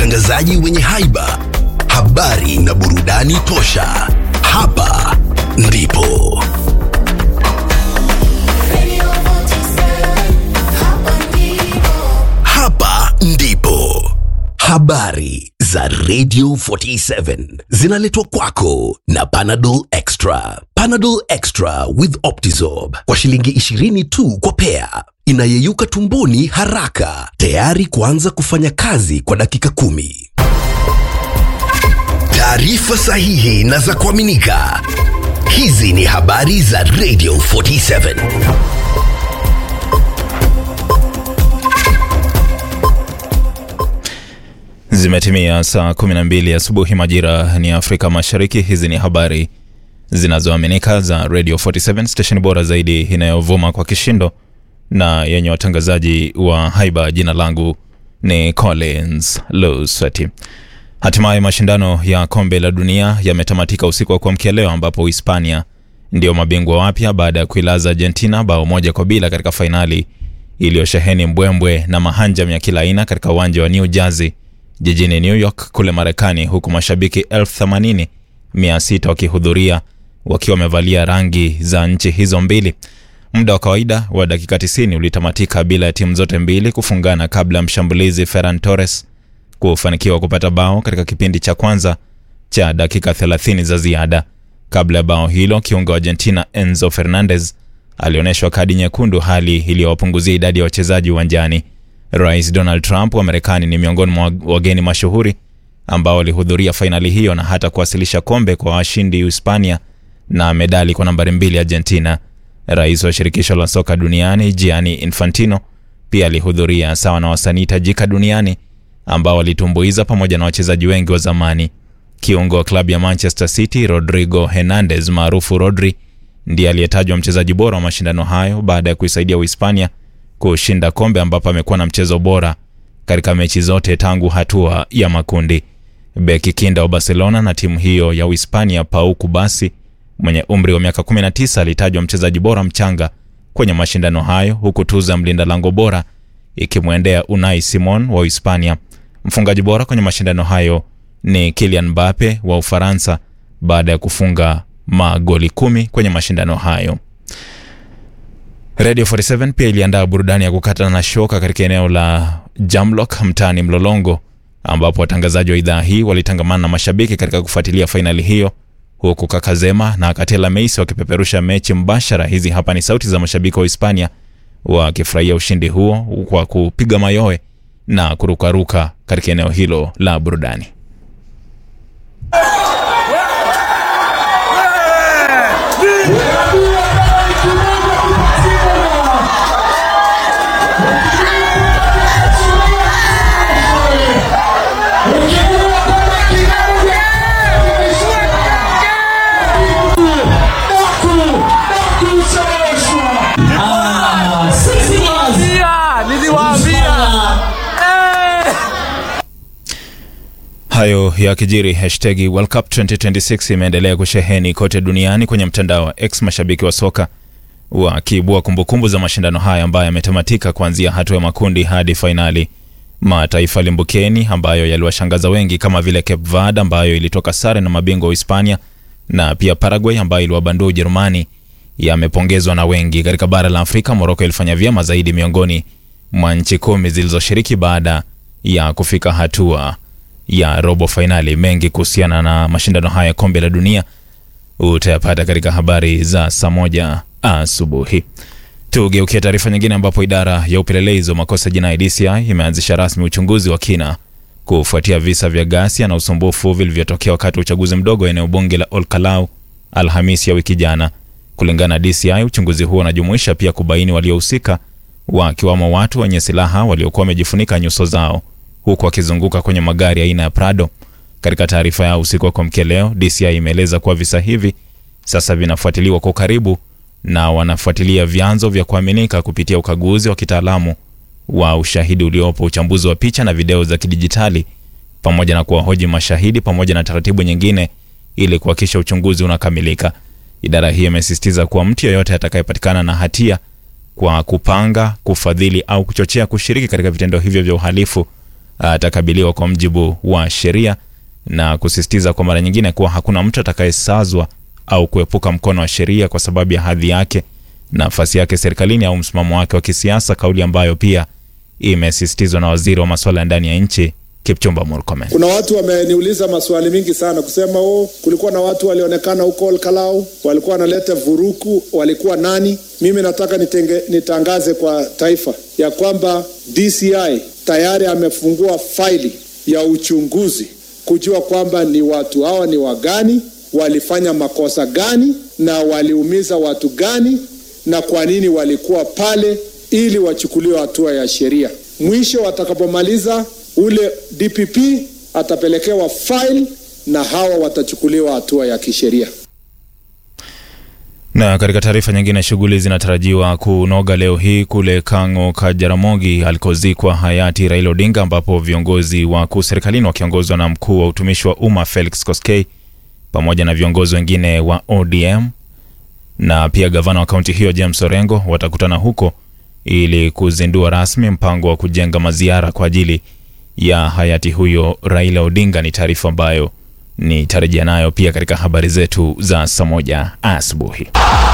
watangazaji wenye haiba, habari na burudani tosha. Hapa ndipo hapa ndipo habari za Radio 47 zinaletwa kwako na Panadol Extra. Panadol Extra with Optizorb kwa shilingi 20 tu kwa pea, inayeyuka tumboni haraka, tayari kuanza kufanya kazi kwa dakika kumi. Taarifa sahihi na za kuaminika. Hizi ni habari za Radio 47. Zimetimia saa 12 asubuhi majira ni Afrika Mashariki. Hizi ni habari zinazoaminika za Radio 47 station bora zaidi inayovuma kwa kishindo na yenye watangazaji wa haiba. Jina langu ni Collins Lusweti. Hatimaye mashindano ya kombe la dunia yametamatika usiku wa kuamkia leo, ambapo Hispania ndio mabingwa wapya baada ya kuilaza Argentina bao moja kwa bila katika fainali iliyosheheni mbwembwe na mahanjam ya kila aina katika uwanja wa New Jersey jijini New York kule Marekani, huku mashabiki elfu themanini mia sita wakihudhuria wakiwa wamevalia rangi za nchi hizo mbili. Muda wa kawaida wa dakika 90 ulitamatika bila ya timu zote mbili kufungana kabla ya mshambulizi Ferran Torres kufanikiwa kupata bao katika kipindi cha kwanza cha dakika 30 za ziada. Kabla ya bao hilo, kiungo wa Argentina Enzo Fernandez alionyeshwa kadi nyekundu, hali iliyowapunguzia idadi ya wachezaji uwanjani. Rais Donald Trump wa Marekani ni miongoni mwa wageni mashuhuri ambao walihudhuria fainali hiyo na hata kuwasilisha kombe kwa washindi Hispania na medali kwa nambari mbili Argentina. Rais wa shirikisho la soka duniani Gianni Infantino pia alihudhuria sawa na wasanii tajika duniani ambao walitumbuiza pamoja na wachezaji wengi wa zamani. Kiungo wa klabu ya Manchester City Rodrigo Hernandez maarufu Rodri ndiye aliyetajwa mchezaji bora wa mashindano hayo baada ya kuisaidia Uhispania kushinda kombe ambapo amekuwa na mchezo bora katika mechi zote tangu hatua ya makundi. Beki kinda wa Barcelona na timu hiyo ya Uhispania Pau Kubasi mwenye umri wa miaka 19 alitajwa mchezaji bora mchanga kwenye mashindano hayo, huku tuzo ya mlinda lango bora ikimwendea Unai Simon wa Uhispania. Mfungaji bora kwenye mashindano hayo ni Kylian Mbappe wa Ufaransa baada ya kufunga magoli kumi kwenye mashindano hayo. Radio 47 pia iliandaa burudani ya kukata na shoka katika eneo la Jamlock mtaani Mlolongo, ambapo watangazaji wa idhaa hii walitangamana na mashabiki katika kufuatilia fainali hiyo, huku Kakazema na Katela Meisi wakipeperusha mechi mbashara. Hizi hapa ni sauti za mashabiki wa Hispania wakifurahia ushindi huo kwa kupiga mayowe na kurukaruka katika eneo hilo la burudani. Hayo ya kijiri. Hashtagi World Cup 2026 imeendelea kusheheni kote duniani kwenye mtandao wa X, mashabiki wa soka wakiibua kumbukumbu za mashindano haya ambayo yametamatika kuanzia hatua ya makundi hadi fainali. Mataifa limbukeni ambayo yaliwashangaza wengi kama vile Cape Verde ambayo ilitoka sare na mabingwa wa Hispania na pia Paraguay ambayo iliwabandua Ujerumani yamepongezwa na wengi. Katika bara la Afrika, Moroko ilifanya vyema zaidi miongoni mwa nchi kumi zilizoshiriki baada ya kufika hatua ya robo fainali. Mengi kuhusiana na mashindano haya ya kombe la dunia utayapata katika habari za saa moja asubuhi. Tugeukia taarifa nyingine, ambapo idara ya upelelezi wa makosa jinai DCI imeanzisha rasmi uchunguzi wa kina kufuatia visa vya ghasia na usumbufu vilivyotokea wakati wa uchaguzi mdogo wa eneo bunge la Olkalau Alhamisi ya wiki jana. Kulingana na DCI, uchunguzi huo unajumuisha pia kubaini waliohusika, wakiwamo watu wenye silaha waliokuwa wamejifunika nyuso zao huku wakizunguka kwenye magari aina ya Prado. Katika taarifa yao usiku wa kuamkia leo, DCI imeeleza kuwa visa hivi sasa vinafuatiliwa kwa karibu na wanafuatilia vyanzo vya kuaminika kupitia ukaguzi wa kitaalamu wa ushahidi uliopo, uchambuzi wa picha na video za kidijitali, pamoja na kuwahoji mashahidi pamoja na taratibu nyingine ili kuhakikisha uchunguzi unakamilika. Idara hiyo imesisitiza kuwa mtu yeyote atakayepatikana na hatia kwa kupanga, kufadhili au kuchochea kushiriki katika vitendo hivyo vya uhalifu atakabiliwa kwa mjibu wa sheria na kusisitiza kwa mara nyingine kuwa hakuna mtu atakayesazwa au kuepuka mkono wa sheria kwa sababu ya hadhi yake, nafasi yake serikalini au msimamo wake wa kisiasa, kauli ambayo pia imesisitizwa na waziri wa masuala ya ndani ya nchi Kipchumba Murkomen. Kuna watu wameniuliza maswali mingi sana kusema oh, kulikuwa na watu walionekana huko Olkalau walikuwa wanaleta vuruku, walikuwa nani? Mimi nataka nitenge, nitangaze kwa taifa ya kwamba DCI tayari amefungua faili ya uchunguzi kujua kwamba ni watu hawa ni wagani, walifanya makosa gani na waliumiza watu gani na kwa nini walikuwa pale, ili wachukuliwe hatua ya sheria. Mwisho watakapomaliza ule DPP atapelekewa file na hawa watachukuliwa hatua ya kisheria. Na katika taarifa nyingine, shughuli zinatarajiwa kunoga leo hii kule Kang'o ka Jaramogi alikozikwa hayati Raila Odinga, ambapo viongozi wakuu serikalini wakiongozwa na mkuu wa utumishi wa umma Felix Koskei pamoja na viongozi wengine wa ODM na pia gavana wa kaunti hiyo James Orengo watakutana huko ili kuzindua rasmi mpango wa kujenga maziara kwa ajili ya hayati huyo Raila Odinga. Ni taarifa ambayo nitarejea nayo pia katika habari zetu za saa moja asubuhi.